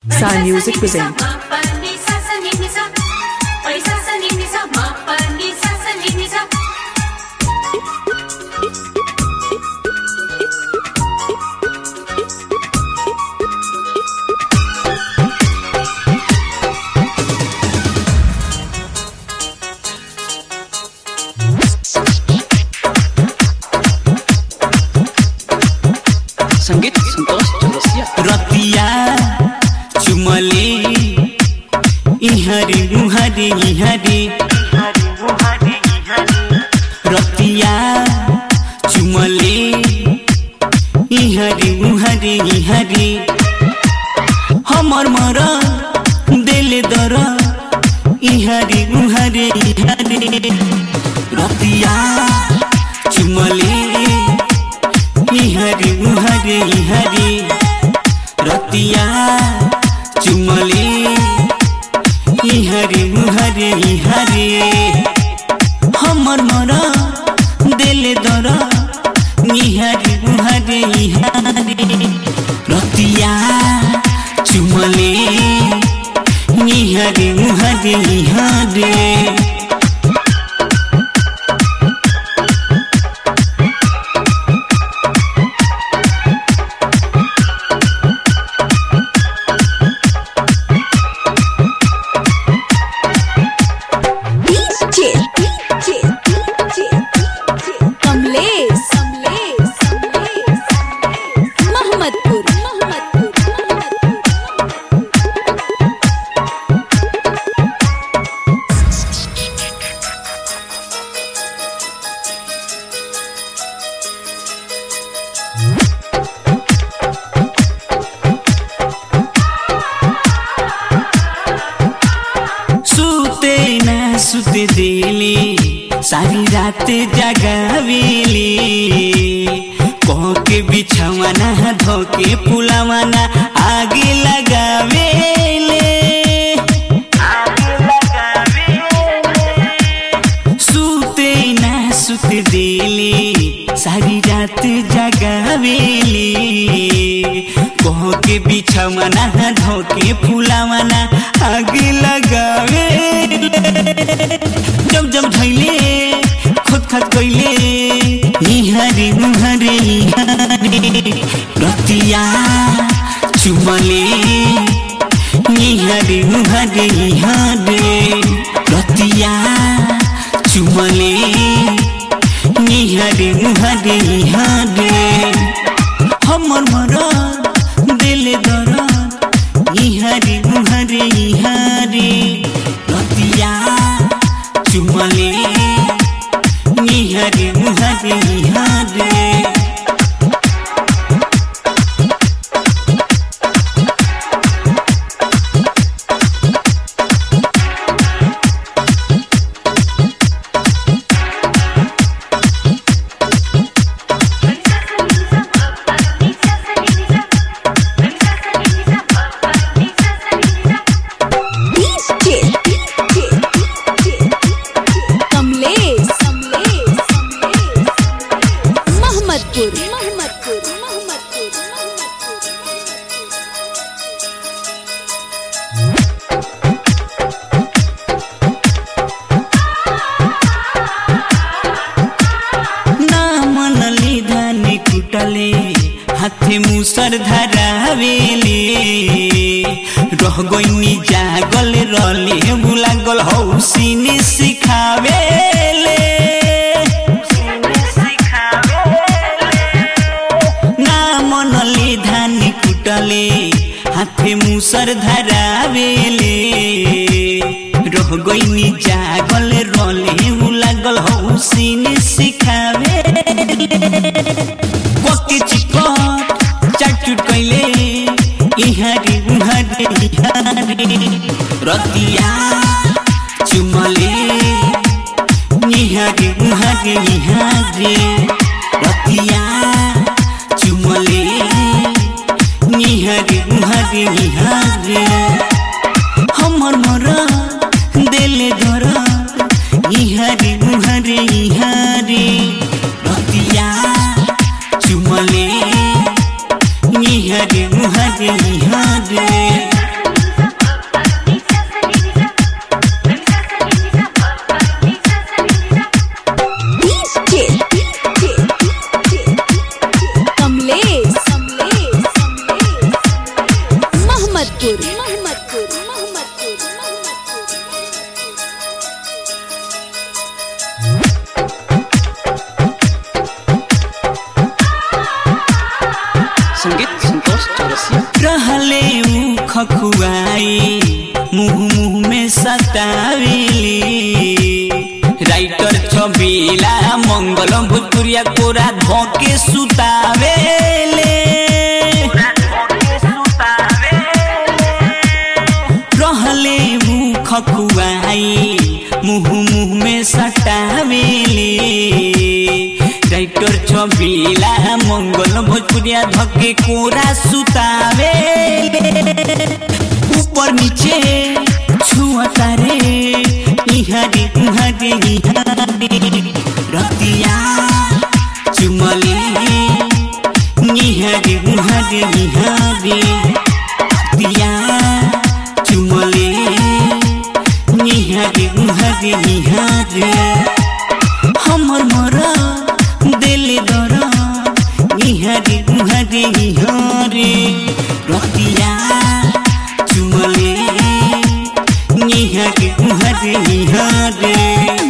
Sai Music present. संगीत संतोष चौरसिया रतिया चुमले इहरी मुहरी इहरी रतिया चुमले इहरी मुहरी इहरी हमर मर दिल दर इहरी मुहरी इहरी रतिया चुमले इहरी मुहरी इहरी रतिया चुमले इहरी मुहरी इहरी हमर मर दिल दर इहरी मुहरी इहरी रतिया चुमले इहरी मुहरी इहरी DJ, DJ, DJ, Kamlesh Kamlesh Mohammadpur Mohammadpur सुते न सुते दिली सारी रात जगावेली कह के बिछवाना धोके पुलावाना आगे लगावेले सुते न सुते दिली सारी रात जगावेली कह के बिछवाना धोके फुलावाना आगे लगावे जब जब धैले खुद खत कैले इहरी मुहरे इहरी रतिया चुमले इहरी मुहरे इहरे रतिया चुमले इहरी मुहरे इहरे हमर मर दिल दर इहरी मुहरे इहरे रतिया चुमले इहरी मुहरे इहरे DJ, DJ, कमलेश कमलेश मोहम्मदपुर मोहम्मदपुर मोहम्मदपुर ना मनली धानी कुटले हाथे मुसर धरावेले रह गइनी जागल रले बुलागल हौसिनी सिखावेले ना मनली धानी कुटले हाथे मुसर धरावेले रह गइनी जागल रले लागल हौसिनी सिखावे कोके चिकट चाटुट कैले इहारी उहारे इहारे रतिया चुमले इहारे उहारे इहारे रतिया चुमले इहारे उहारे इहारे हमर मर दिल धर इहारे उहारे इहारे रतिया चुमले इहारे उहारे इहारे मोहम्मदपुर मोहम्मदपुर मोहम्मदपुर संगीत संतोष चौरसिया रहले ऊ खखुआई मुंह मुंह में सतावेली राइटर छबीला मंगल भोजपुरिया कोरा धोके सुतावेले रहले ऊ खखुआई मुंह मुंह में सटावेली राइटर छबीला मंगल भोजपुरिया धके कोरा सुतावे ऊपर नीचे छुअता रे इहारे उहारे इहारे रतिया चुमले इहारे उहारे इहारे रतिया चुमले इहारे उहारे इहारे हमर मोरा दिल दरा इहारे उहारे इहारे रतिया चुमले इहारे उहारे इहारे